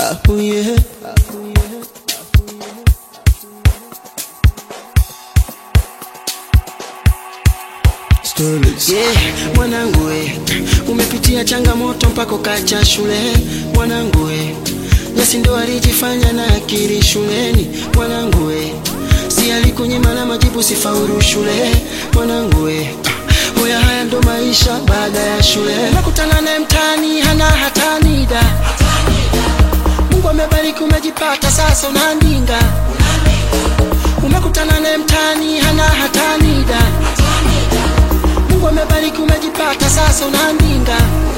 Ahuye. Stories. Yeah, mwanangu we, umepitia changamoto mpaka ukacha shule mwanangu we, Yesi ndo alijifanya na akili shuleni mwanangu we, si alikunyima na majibu sifaulu shule mwanangu we, hoya haya ndo maisha baada ya shule. Umekutana naye mtaani hana hatani da, Mungu amebariki umejipata sasa unaandinga. Umekutana naye mtaani hana hatani da Mungu amebariki umejipata sasa unaandinga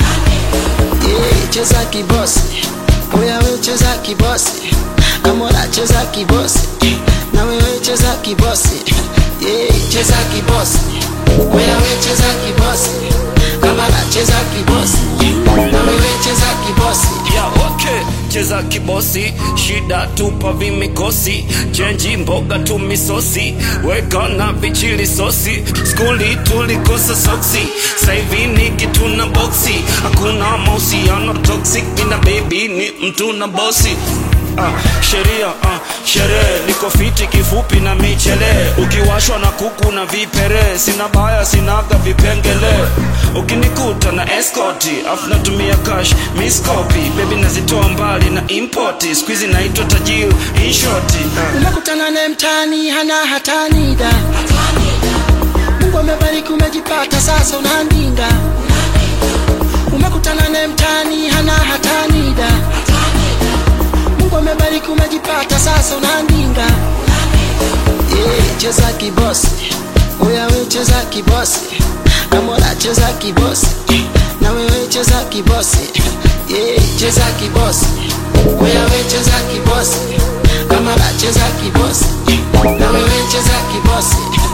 yeah, cheza kibosi oya we cheza kibosi amora cheza kibosi na wewe cheza kibosi yeah, cheza kibosi oya we cheza kibosi amora cheza kibosi na wewe cheza kibosi ya okay cheza kibosi shida tupa vimikosi chenji mboga tu misosi weka na vichili sosi skuli tulikosa soksi saivi ni kitu na boksi hakuna mahusiano toxic mina baby ni mtu na bosi Ah, sheria ah, sherehe niko fiti kifupi na michele ukiwashwa na kuku na vipere sina baya sinaga vipengele ukinikuta na eskoti afu natumia cash miskopi bebi nazitoa mbali na impoti skuizi naitwa tajiri inshoti ah. umekutana naye mtaani hana hatani da Mungu amebariki umejipata sasa unaandinga umekutana naye mtaani hana hatani da Mungu amebariki umejipata sasa unaandinga yeah, cheza kibosi oya we cheza kibosi amora cheza kibosi na wewe cheza kibosi yeah, cheza kibosi oya we cheza kibosi amora cheza kibosi na wewe cheza kibosi